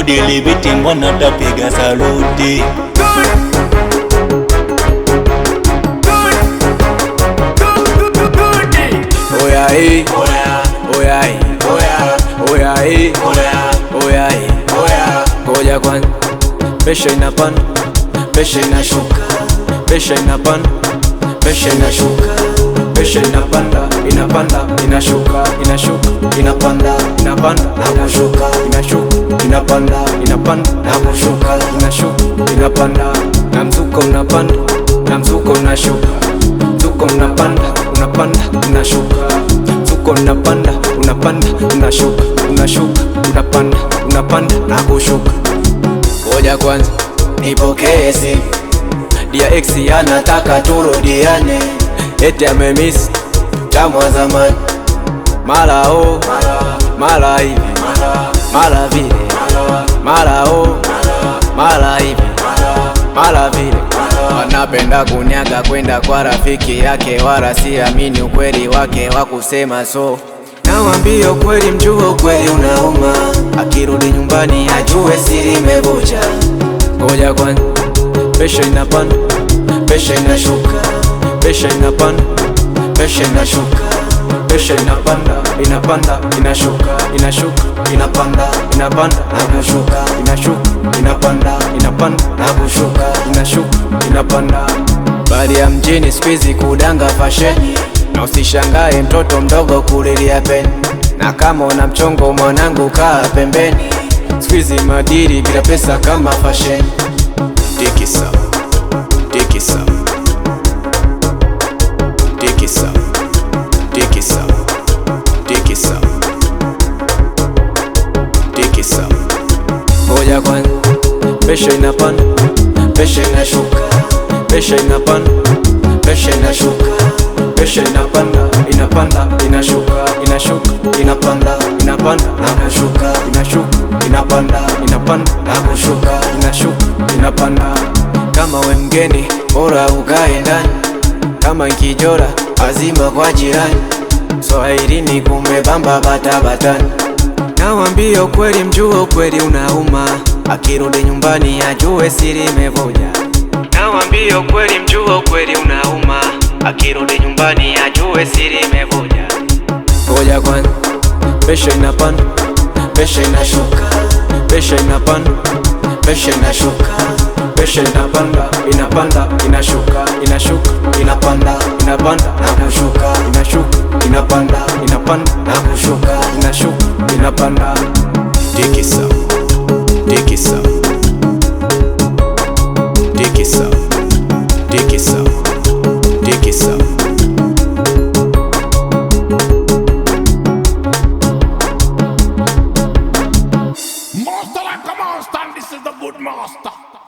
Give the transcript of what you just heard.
dilibiti mbona tapiga saluti Oya eh, oya eh, oya eh, oya eh, ngoja kwanza, pesha inapanda, pesha inashuka, pesha inapanda, pesha inashuka, pesha inapanda, inapanda, inashuka, inashuka, inapanda, inapanda, na kushuka, inashuka, inapanda, inapanda, na kushuka, inashuka, inapanda, na mzuko unapanda, na mzuko unashuka, mzuko unapanda, unapanda, unashuka, mzuko unapanda, unapanda, unashuka, unashuka, unapanda, unapanda, na kushuka. Ngoja kwanza nipokee simu dia ex anataka turudiane, eti amemiss tamu wa zamani, mara o mara hivi mara vile mara o mara hivi mara vile, wanapenda kunyaga kwenda kwa rafiki yake, wala siamini ukweli wake wa kusema so Nawambia ukweli, mjue ukweli unauma, akirudi nyumbani ajue siri imevuja. Ngoja kwanza, pesha inapanda, pesha inashuka, pesha inapanda, pesha inashuka, pesha inapanda, inapanda, inashuka, inashuka, inapanda, inapanda, na kushuka, inashuka, inapanda, inapanda, na kushuka, inashuka, inapanda. Bali ya mjini siku hizi kudanga fasheni na usishangae mtoto mdogo kulilia peni, na kama una mchongo mwanangu, kaa pembeni. Siku hizi madiri bila pesa kama fashion. Tikisa, tikisa, tikisa, tikisa, tikisa, tikisa. Ngoja kwanza, pesha inapanda, pesha inashuka, pesha inapanda, pesha inashuka pesha inapanda inapanda inashuka inashuka inapanda inapanda na kushuka inashuka inapanda inapanda na kushuka inashuka inapanda. Kama we mgeni bora ukae ndani, kama nkijora azima kwa jirani. Swahilini kumebamba bata batani, nawambia ukweli, mjue ukweli unauma, akirudi nyumbani ajue siri imevuja. Nawambia ukweli, mjue ukweli unauma akirudi nyumbani ajue siri imevuja. Ngoja kwanza, pesha inapanda, pesha inashuka, pesha inapanda, pesha inashuka, pesha inapanda, inapanda, inashuka, inashuka, inapanda, inapanda, na kushuka, inashuka, inapanda, inapanda, na kushuka, inashuka, inapanda. Tikisa, tikisa, tikisa, tikisa tikisa. Master like a monster, and this is the good master.